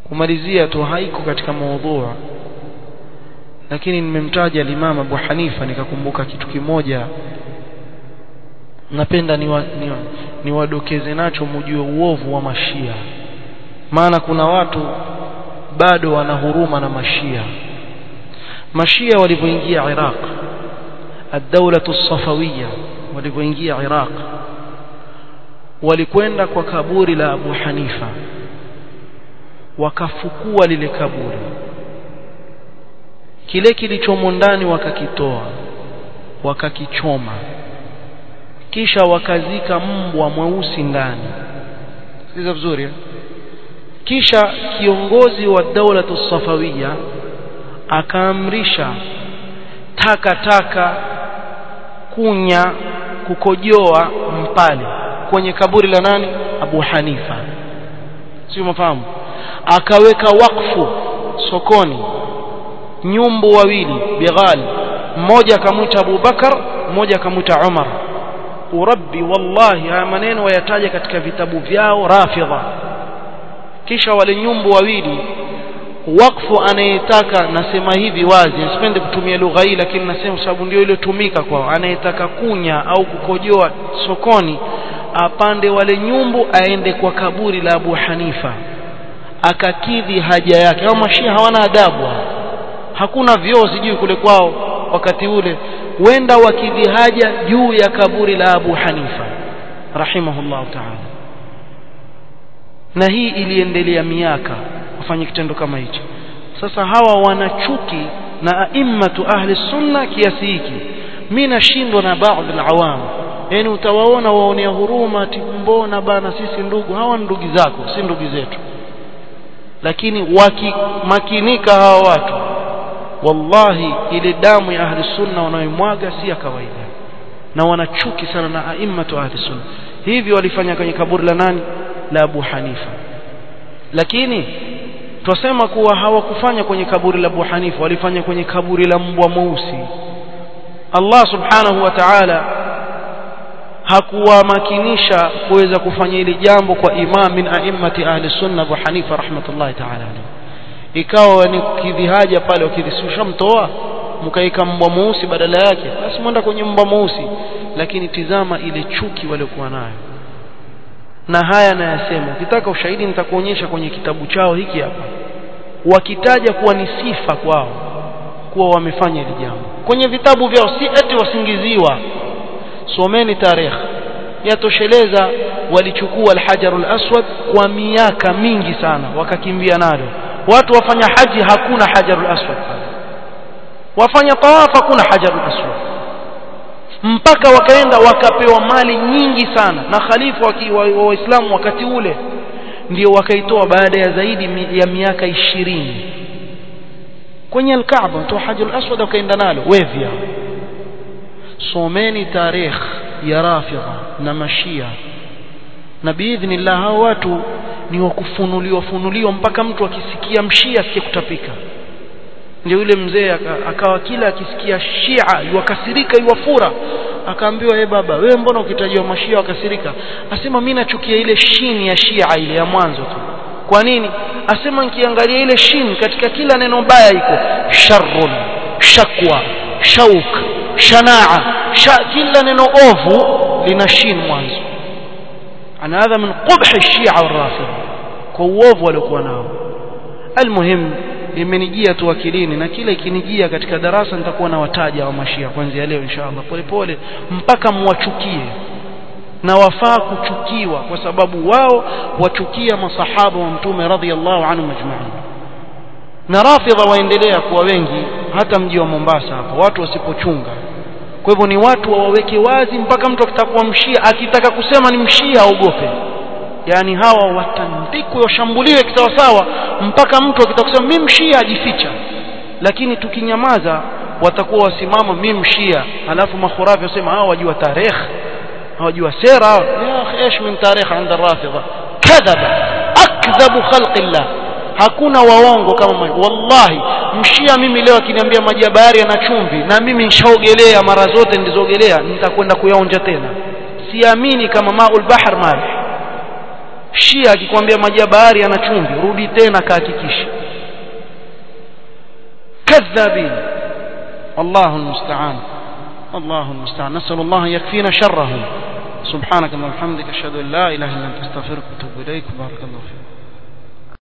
kumalizia tu haiko katika maudhu lakini nimemtaja Imam Abu Hanifa nikakumbuka kitu kimoja napenda niwadokeze ni, ni nacho mjue uovu wa mashia maana kuna watu bado wana huruma na mashia mashia walivyoingia Iraq الدولة الصفوية walivyoingia Iraq walikwenda kwa kaburi la Abu Hanifa wakafukua lile kaburi kile kilichomo ndani wakakitoa wakakichoma kisha wakazika mbwa mweusi ndani sikiza vizuri eh? kisha kiongozi wa daula safawiya akaamrisha taka taka kunya kukojoa mpale kwenye kaburi la nani Abu Hanifa sio mafahamu akaweka wakfu sokoni nyumbu wawili bighal mmoja akamwita Abu Bakar mmoja akamwita Umar urabbi wallahi haya maneno wayataja katika vitabu vyao rafidha kisha wale nyumbu wawili wakfu anayetaka nasema hivi wazi nisipende kutumia lugha hii lakini nasema sababu ndio iliyotumika kwao anayetaka kunya au kukojoa sokoni apande wale nyumbu aende kwa kaburi la Abu Hanifa akakidhi haja yake au mashia hawana adabu hakuna vyoo sijui kule kwao wakati ule wenda wakidhi haja juu ya kaburi la Abu Hanifa rahimahullah ta'ala na hii iliendelea miaka wafanye kitendo kama hicho sasa hawa wanachuki na aimmatu ahli sunna kiasi hiki mimi nashindwa na baadhi alawam yani utawaona waonea huruma ati mbona bana sisi ndugu hawa ndugu zako si ndugu zetu lakini wakimakinika hawa watu wallahi ile damu ya ahli sunna wanayoimwaga si ya kawaida na wanachuki sana na aimmatu ahli sunna hivi walifanya kwenye kaburi la nani la Abu Hanifa lakini twasema kuwa hawakufanya kwenye kaburi la Abu Hanifa walifanya kwenye kaburi la mbwa mweusi Allah subhanahu wa ta'ala hakuwamakinisha kuweza kufanya hili jambo kwa imam min a'immati ahli sunna Abu Hanifa rahmatullahi ta'ala alayhi ikawa ni kukidhi haja pale ukidhisusha mtoa mkaika mbwa mweusi badala yake basi mwenda kwenye mbwa mweusi lakini tizama ile chuki waliokuwa nayo na haya nayasema ukitaka ushahidi nitakuonyesha kwenye kitabu chao hiki hapa wakitaja kuwa ni sifa kwao kuwa wamefanya hili jambo kwenye vitabu vyao si eti wasingiziwa someni tarehe yatosheleza walichukua alhajarul aswad kwa miaka mingi sana wakakimbia nalo watu wafanya haji hakuna hajarul aswad wafanya tawaf hakuna hajarul aswad mpaka wakaenda wakapewa mali nyingi sana na khalifa wa waislamu wakati ule ndio wakaitoa baada ya zaidi ya miaka ishirini kwenye alkaaba toa hajarul aswad wakaenda nalo wevya someni tarikh ya rafidha na mashia na biidhnillah hao watu ni wakufunuliwa funuliwa mpaka mtu akisikia mshia asikie kutapika ndio yule mzee akawa kila akisikia shia yuwakasirika yuwafura akaambiwa e baba wewe mbona ukitajiwa mashia wakasirika asema mimi nachukia ile shini ya shia ile ya mwanzo tu kwa nini asema nikiangalia ile shin katika kila neno baya iko sharrun shakwa shauk shanaa sha, kila neno ovu lina shin mwanzo ana hadha min qubh shia والرافضه kwa uovu waliokuwa nao almuhim imenijia tu akilini na kila ikinijia katika darasa nitakuwa na wataja wa mashia kuanzia leo inshallah polepole mpaka muwachukie na wafaa kuchukiwa kwa sababu wao wachukia masahaba wa mtume radhiallahu anhu majma'in na rafidha waendelea kuwa wengi hata mji wa Mombasa hapo watu wasipochunga kwa hivyo ni watu waweke wazi mpaka mtu akitakuwa mshia akitaka kusema ni mshia aogope yani hawa watandikwe washambuliwe kisawasawa mpaka mtu akitaka kusema mimi mshia ajificha lakini tukinyamaza watakuwa wasimama mimi mshia alafu makhurafi wasema hawa wajua tarehe hawajua sera ya akhi ايش من تاريخ عند الرافضه كذب اكذب خلق الله hakuna waongo kama wallahi mshia mimi leo akiniambia maji ya bahari yana chumvi na mimi nishaogelea mara zote nilizogelea nitakwenda kuyaonja tena siamini kama maul bahr malih shia akikwambia maji ya bahari yana chumvi rudi tena kahakikisha kadhabin wallahu almusta'an wallahu almusta'an nasallu Allah yakfina sharrahum سبحانك اللهم وبحمدك اشهد ان لا اله الا انت استغفرك واتوب اليك بارك الله فيك